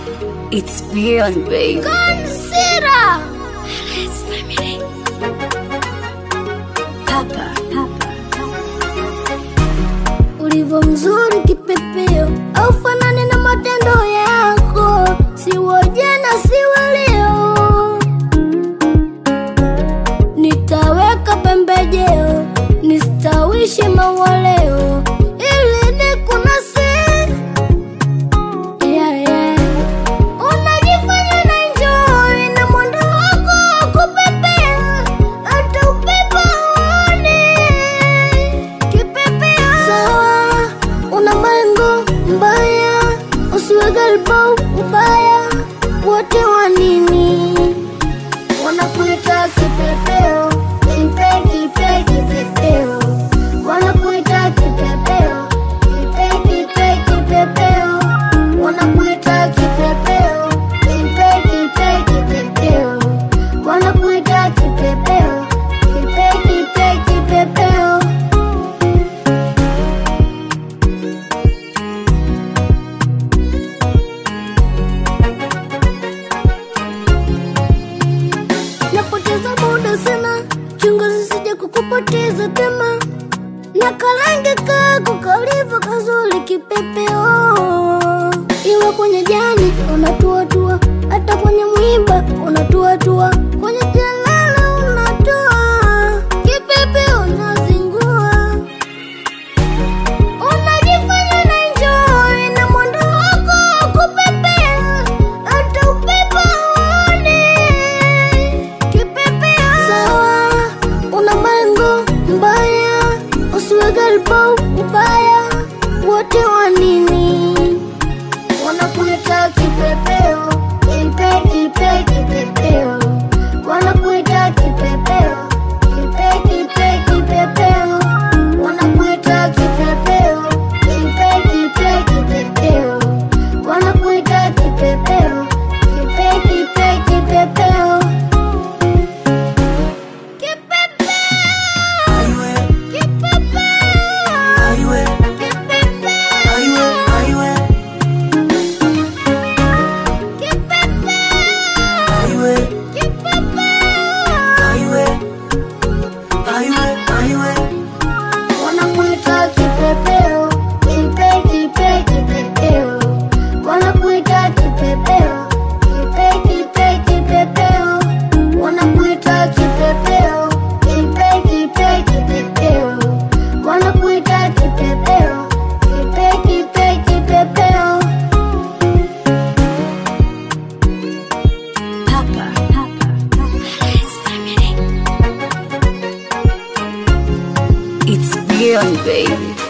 It's beyond, baby. Consider Let's family. Papa, papa. ulivyo mzuri kipepeo, au fanani na matendo yako, siwo jana siwe leo. Nitaweka pembejeo, nistawishe maua leo, ili nikunase yeah, yeah. Unajifanya na enjoy na mwendo wako wa kupepea, hata upepo hauoni. Kipepeo sawa, una malengo mbaya, usiwe galbau ubaya, wote wa nini wanakuita kipepeo, kipe kipe kipepeo, wanakuita kipepeo, kipe kipe kipepeo, wanakuita kipepeo, kipe kipe kipepeo, wanakuita kipepeo, kipe kipe kipepeo. napoteza muda sana, chunga zisije kukupoteza tema, na kalange kako kalivyo kazuri kipepeo, iwe kwenye jani unatuatua, hata kwenye mwiba unatuatua, kwenye jalala unatoa, kipepeo unazingua Unajifanya na enjoy na mwendo wako wa kupepea, hata upepo hauoni. Kipepeo sawa, una malengo mbaya, usiwe galbau ubaya, wote wa nini wanakuita kipepeo, kipe kipe kipepeo, wanakuita kipepeo, kipe kipe kipepeo, wanakuita kipepeo, kipe kipe kipepeo, wanakuita kipepeo, kipe kipe kipepeo. Wanakuita kipepeo, kipe kipe kipepeo, wanakuita kipepeo, kipe kipe kipepeo, wanakuita kipepeo, kipe kipe kipepeo, wanakuita kipepeo, kipe kipe kipepeo. Papa, papa. Let's family. It's beyond, baby.